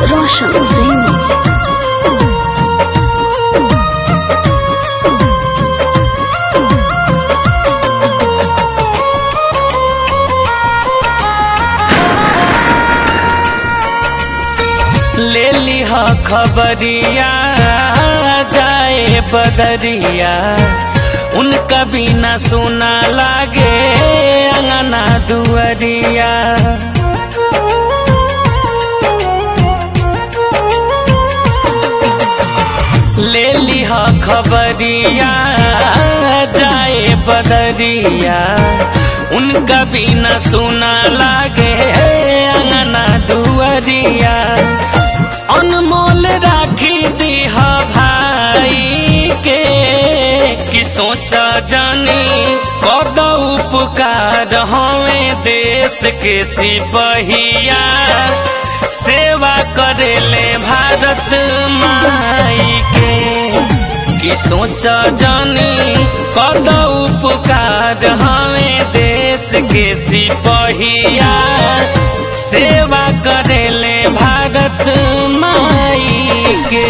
Roshan Singh. ले लिह खबरिया जाए बदरिया उनका बिना सुना लागे अंगना दुअरिया ले लिह खबरिया जाए बदरिया उनका बिना सुना लागे अंगना दुअरिया अनमोल राखी दीह भाई के कि सोचा जानी कद उपकार हमें देश के सिपहिया सेवा करेले भारत माई के कि सोचा जानी कद उपकार हमें देश के सिपहिया सेवा करेले भारत माई के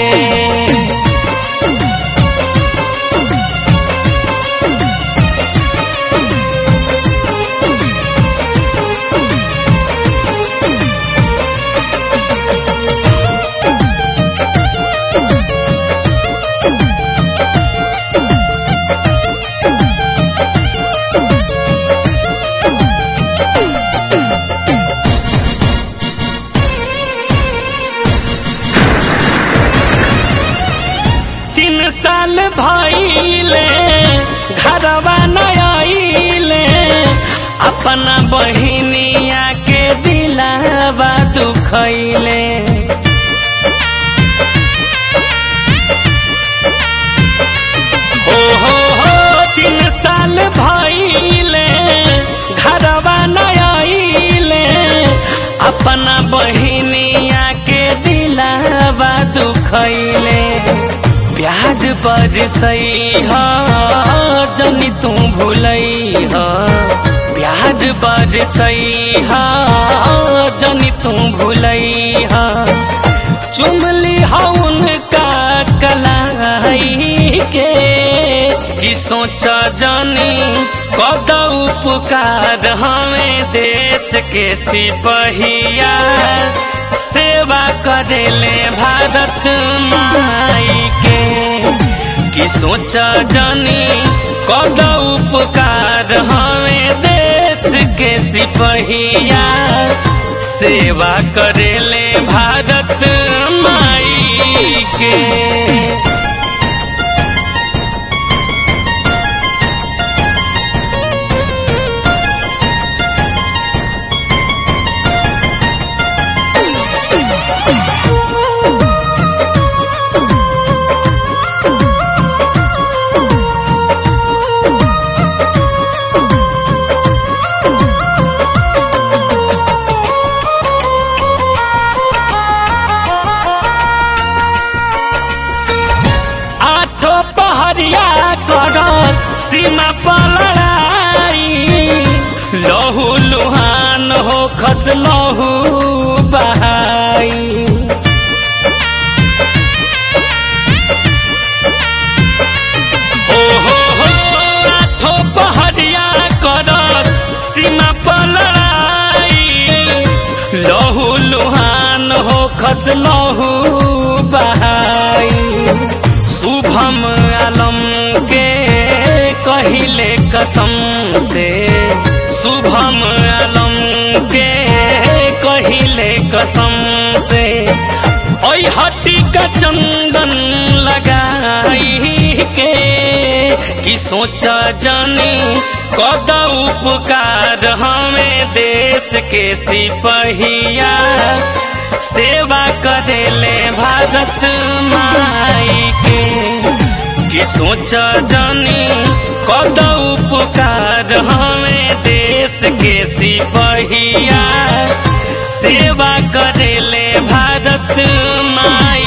तीन साल भइले घरवा नइले अपना बहिनिया के दिलावा दुखैले हो हो हो तीन साल भइले घरवा नइले अपना बहिनिया के दिलावा दुखैले प्याज पर सही ह जनी तू भूलई ह प्याज पर सही ह जनी तू भूलई ह चुमली ह उनका कलाई के कि सोच जानी कद उपकार हमें देश के सिपहिया सेवा करेले भारत माई के कि सोच जानी कद उपकार हमें देश के सिपहिया सेवा करेले भारत माई के आठो पहरिया करस सीमा पर लड़ाई लहू लुहान हो खस लहू बहाई हो हो हो आठो पहरिया करस सीमा पर लड़ाई लहू लुहान हो खस लहू बहाई शुभम आलम के कहिले कसम से शुभम आलम के कहिले कसम से ओई हट्टी का चंदन लगाई के कि सोचा जानी कद उपकार हमें देश के सिपहिया सेवा करेले भारत माई के कि सोच जानी कद उपकार हमें देश के सिपहिया सेवा करेले भारत माई